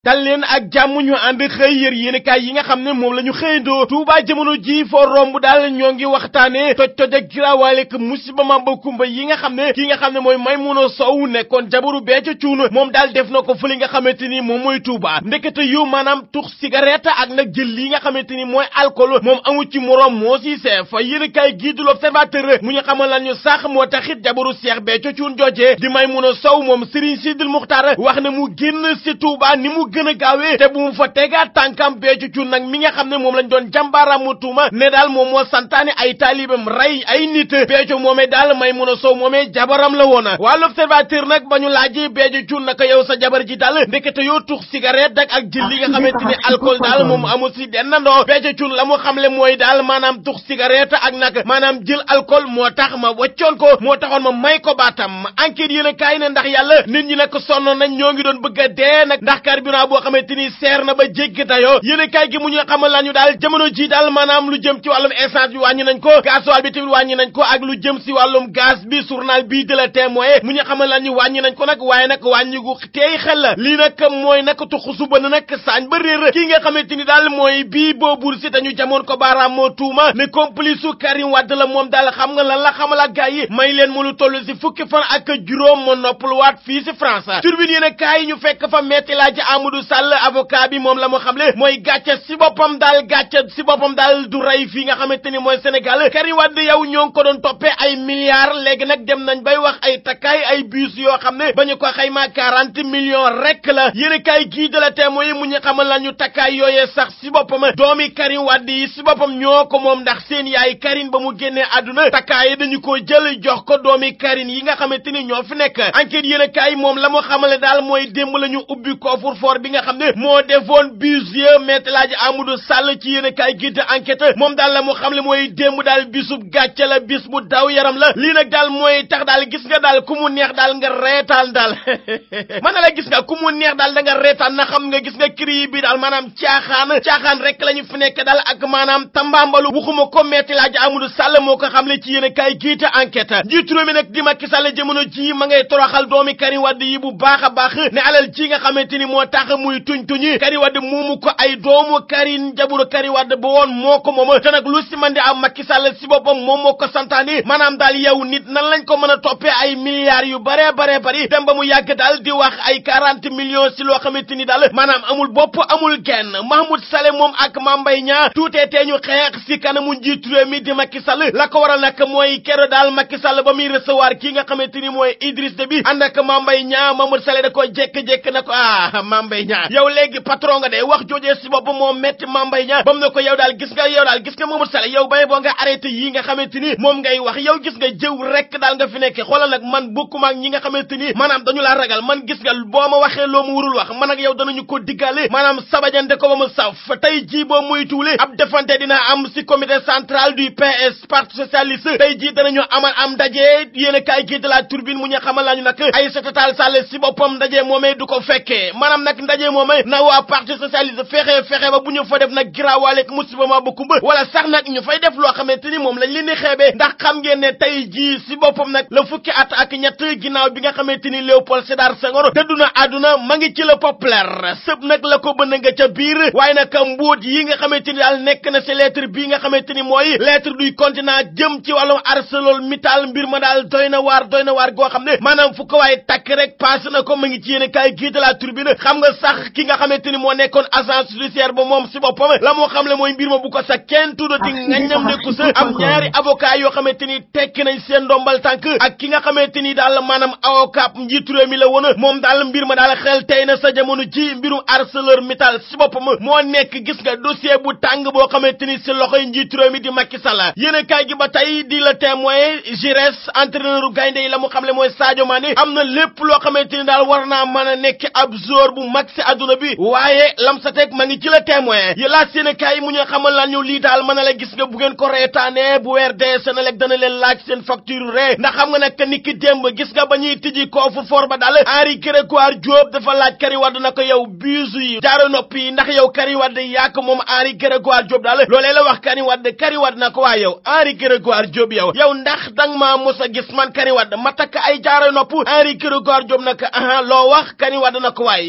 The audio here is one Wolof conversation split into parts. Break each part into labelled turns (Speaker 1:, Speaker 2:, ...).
Speaker 1: dal leen ak jàmm ñu ànd xëy yër yéenekaay yi nga xam ne moom la ñu xëyandoo Touba jamono ji foo romb daal ñoo ngi waxtaane toj toj ak giraawaale ak musiba mamba kumba yi nga xam ne ki nga xam ne mooy Maimouna Sow nekkoon jabaru Béthio Thioune moom daal def na ko fële nga xamante ni moom mooy Touba ndekete yu maanaam tux cigarette ak nag jël li nga xamante ni mooy alcool moom amu ci moroom moo si seef yéenekaay gii du l'Observateur mu ñu xamal lan ñu sax moo taxit jabaru Cheikh Béthio Thioune joojee di Maimouna Sow moom Serigne Sidil Muxtaar wax na mu génn si Touba ni mu gën a gaawee te bu mu fa tegaat tànkam Béthio Thioune nag mi nga xam ne moom lañ doon jàmbaaraamu tuuma ne daal moom moo santaane ay taalibam rey ay nit Béthio moomee daal Maimouna Sow moomee jabaram la woon waa l'Observateur nag ba ñu laajee Béthio Thioune naka yow sa jabar ji daal ndekete yoo tux cigarette ak ak jël li nga xamante ni alcool daal moom amu si dennandoo Béthio Thioune la mu xamle mooy daal maanaam tux cigarette ak nag maanaam jël alcool moo tax ma waccoon ko moo taxoon ma may ko baatam enquête yéen a kaay ne ndax yàlla nit ñi nag sonn nañ ñoo ngi doon bëgg a dee nag ndax carburant boo xamante ni seer na ba jéggi dayoo yéen a kaay gi mu ñu xamal la ñu daal jamono ji daal maanaam lu jëm ci wàllum essence bi wàññi nañ ko gasoil bi tamit wàññi nañ ko ak lu jëm si wàllum gaz bi journal bii de la témoin mu ñu xamal la ñu wàññi nañ ko nag waaye nag wàññi gu teey xel la lii nag mooy nag tuxu suba na nag saañ ba réer kii nga xamante ni daal mooy bii boobur si dañu jamoon ko baaraam moo tuuma ne complice su Karim Wade la moom daal xam nga lan la xamal ak gars yi may leen mu lu toll si fukki fan ak juróom ma noppaluwaat fii si France turbine yéen a kaay ñu fekk fa metti laaji Amadou Sall avocat bi moom la mu xamle mooy gàcce si boppam daal gàcce si boppam daal du rey fii nga xamante ni mooy Sénégal Karim Wade yow ñoo ngi ko doon toppee ay milliards léegi nag dem nañ bay wax ay takkaay ay bus yoo xam ne ba ñu ko xaymaa quarante millions rek la yéen a kaay gii de la témoin mu ñu xamal la ñu takkaay yooyee sax si boppam doomi Karim Wade yi si boppam ñoo ko moom ndax seen yaay Karim ba mu génnee àdduna takkaay dañu ko jël jox ko doomi Karim yi nga xamante ni ñoo fi nekk enquête yéen a kaay moom la mu xamale daal mooy démb la ñu ubbi coffre-fort bi nga xam ne moo defoon budget Maître El Hadji Amadou Sall ci yéen a kaay gi de enquête moom daal la mu xamle mooy démb daal bisub gàcce la bis bu daw yaram la lii nag daal mooy tax daal gis nga daal ku mu neex daal nga reetaan daal mën na la gis nga ku mu neex daal da nga reetaan na xam nga gis nga cri bi daal maanaam caaxaan caaxaan rek la ñu fi nekk daal ak maanaam tambaambalu waxuma ko Maître El Hadji Amadou Sall moo ko xamle ci yéen a kaay gi de enquête njiitu réew mi nag di Macky Sall jamono ji ma ngay toroxal doomi Karim Wade yi bu baax a baax ne alal ji nga xamante ni moo tax muy tuñ tuñi Karim Wade moomu ko ay doomu Karim jaburu Karim Wade ba woon moo ko moom te nag lu si man di am Macky Sall si boppam moom moo ko santaani maanaam daal yow nit nan lañ ko mën a toppee ay milliards yu bare bare bari dem ba mu yàgg daal di wax ay quarante millions si loo xamante ni daal maanaam amul bopp amul genn Mahmoud Saleh moom ak Mame Mbaye Niang tuutee tee ñu xeex si kanamu njiitu réew mi di Macky Sall la ko waral nag mooy kero daal Macky Sall ba muy recevoir kii nga xamante ni mooy Idriss Déby ànd ak Mame Mbaye Niang Mahmoud Saleh da ko jékki-jékki na ko ah Mame Mbaye Niang yow léegi patron nga de wax joojee si bopp moo metti Mame Mbaye Niang ba mu ne ko yow daal gis nga yow daal gis nga Mahmoud Saleh yow bay boo nga arrêté yii nga xamante ni moom ngay wax yow gis nga jëw rek daal nga fi nekke xoolal nag man bokkuma ak ñi nga xamante ni maanaam dañu laa ragal man gis nga boo ma waxee loo mu wurul wax man ak yow danañu ko diggaale maanaam sabajante ko ba mu saf tey jii boo muy tuule ab defante dina am si comité central du PS parti socialiste tey jii danañu amal am ndaje yéen a kaay gii de la turbine mu ñu xamal lañu nag ay setatal sàll si boppam ndaje moomee du ko fekkee maanaam nag ndaje moomee na waa parti socialiste fexe fexe ba bu ñu fa def nag giraawaale ak musiba ma bu kumba wala sax nag ñu fay def loo xamante ni moom lañ leen di xeebee ndax xam ngeen ne tey jii si boppam nag la fukki at ak ñett ginnaaw bi nga xamante ni Léopold Sédar Senghor dëddu na àdduna ma ngi ci le populaire sëb nag la ko bënn nga ca biir waaye nag mbóot yi nga xamante ni daal nekk na si lettre bii nga xamante ni mooy lettre du continent jëm ci wàllum ArcelorMittal mbir ma daal doy na waar doy na waar goo xam ne maanaam fu ko waaye takk rek passé na ko ma ngi ci yéen kaay gii de la turbine xam nga sax ki nga xamante ni moo nekkoon agence judiciaire ba moom si boppam la moo xam le mooy mbir ma bu ko sax kenn tuddati ngañam nekku sa am ñaari avocat yoo xamante ni tekki nañ seen ndombal tànk ak ki nga xamante ni daal maanaam avocat njiitu réew mi la woon moom daal mbir ma daal xel tey na sa jamono ji mbirum ArcelorMittal si boppam moo nekk gis nga dossier bu tàng boo xamante ni si loxoy njiitu réew mi di Macky Sall yéen kaay gi ba tey di la témoin Giresse entraîneur gaynde yi la mu xam le mooy Sadio Mané am na lépp loo xamante ni daal war naa mën a nekk ab joueur bu mag si adduna bi waaye lam sa teg ma ngi ci la témoin yi laa seen kaay mu ñu xamal lan ñu lii daal mën a la gis nga bu ngeen ko reetaane bu weer dee Senelec dana leen laaj seen facture ree ndax xam nga nag nit ki démb gis nga ba ñuy tijji coffre fort ba daal Henri Grégoire Diop dafa laaj Karim Wade na ko yow biisu yi jaaro noppi yi ndax yow Karim Wade yaa ko moom Henri Grégoire Diop daal loolee la wax Karim Wade Karim Wade na ko waa yow Henri Grégoire Diop yow yow ndax dang maa mos a gis man Karim Wade ma takk ay jaaro nopp Henri Grégoire Diop nag aha loo wax Karim Wade na ko waaye bu guddi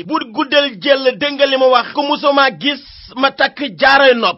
Speaker 1: del jël dégg nga li ma wax ko musuma gis ma takk jaaroy nopp